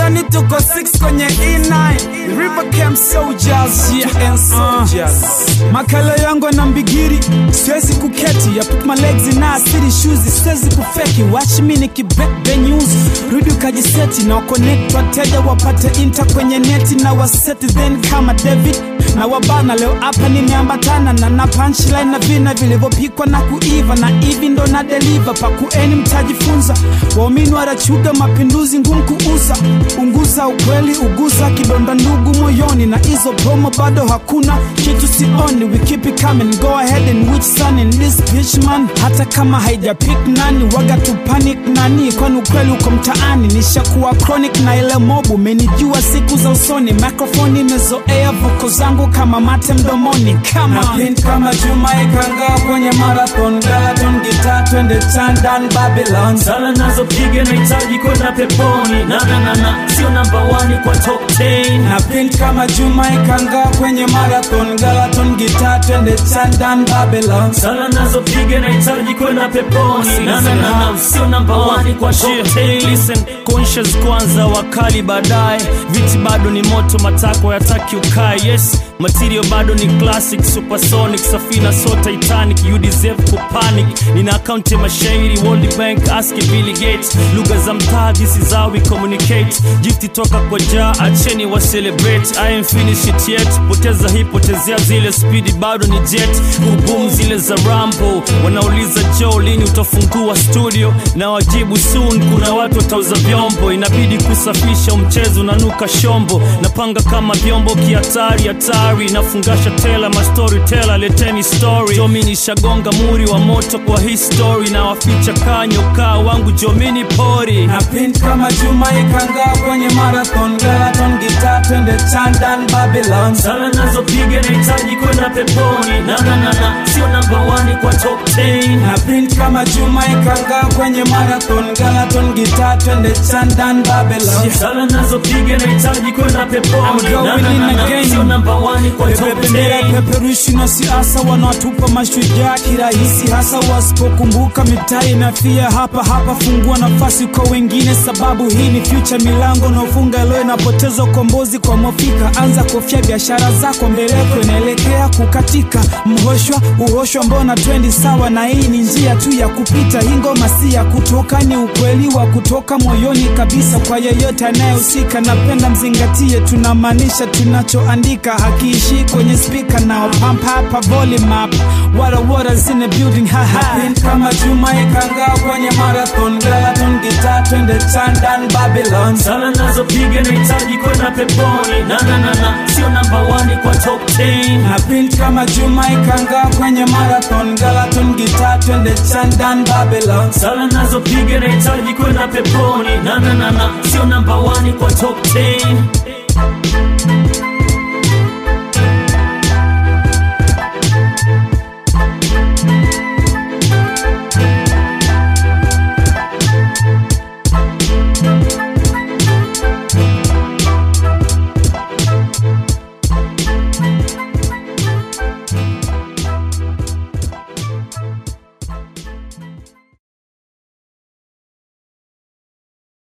utadhani tuko 6 kwenye E9 River Camp Soldiers yeah. and soldiers makala yangu na mbigiri siwezi kuketi I put my legs in a city shoes siwezi kufeki watch me nikibebe news rudi ukajiseti na connect wateja wapate inta kwenye neti na waseti then kama David na wabana leo hapa nimeambatana na na punchline na vina vilivyopikwa na kuiva na hivi ndo na deliver pakueni mtajifunza waumini warachuga mapinduzi ngumu kuuza unguza ukweli uguza kidonda ndugu moyoni na hizo promo bado hakuna kitu sioni we keep it coming go ahead and which sun in this bitch man hata kama haijapik nani waga tu panic nani kwani ukweli uko mtaani nishakuwa chronic na ile mobu menijua siku za usoni microphone imezoea voko zangu kama mate mdomoni kama Napin kama Juma ikanga kwenye marathon Galaton gita twende chandan Babylon sala nazopiga nahitaji kwenda peponi na na na na sio namba 1 kwa top 10 Napin kama Juma ikanga kwenye marathon Galaton gita twende chandan Babylon sala nazopiga nahitaji kwenda peponi na na na na sio namba 1 kwa top 10 listen conscious kwanza wakali baadaye viti bado ni moto matako yataki ukae yes material bado ni classic supersonic safina so titanic you deserve kupanic nina akaunti ya mashairi world bank ask billy gates lugha za mtaa this is how we communicate gifti toka kwa jaa acheni wa celebrate i am finish it yet poteza hii potezea zile speed bado ni jet kubum zile za rambo wanauliza joe lini utafungua studio na wajibu soon kuna watu watauza vyombo inabidi kusafisha mchezo unanuka shombo napanga kama vyombo kihatari hatari nafungasha tela mastori tela leteni story jomini shagonga muri wa moto kwa hii story na waficha kanyo kaa wangu jomini pori Napin kama Juma ikanga kwenye marathon Galaton gita twende chandan Babylon sala nazopiga nahitaji kwenda peponi na na na na sio namba 1 kwa top 10 Napin kama Juma ikanga kwenye marathon Galaton gita twende chandan Babylon sala nazopiga nahitaji kwenda peponi I'm going na na na in na again. sio namba 1 kwa top bendera 10 peperushi na siasa wanawatupa mashujaa kirahisi hasa wasipokumbuka mitaa inafia hapa hapa fungua nafasi kwa wengine sababu hii ni future milango naofunga leo inapoteza ukombozi kwa mwafrika anza kofia biashara zako mbeleko inaelekea kukatika mhoshwa uhoshwa mbona twendi sawa na hii ni njia tu ya kupita hii ngoma si ya kutoka ni ukweli wa kutoka moyoni kabisa kwa yeyote anayehusika napenda mzingatie tunamaanisha tunachoandika hakiishi kwenye spika nao pump hapa volume up wara waters in the building haha Napin kama Juma ikanga kwenye marathon Galaton gita twende chandan Babylon sala nazopiga nahitaji kwenda peponi na na na na sio namba 1 kwa top 10 Napin kama Juma ikanga kwenye marathon Galaton gita twende chandan Babylon sala nazopiga nahitaji kwenda peponi na na na na sio namba 1 kwa top 10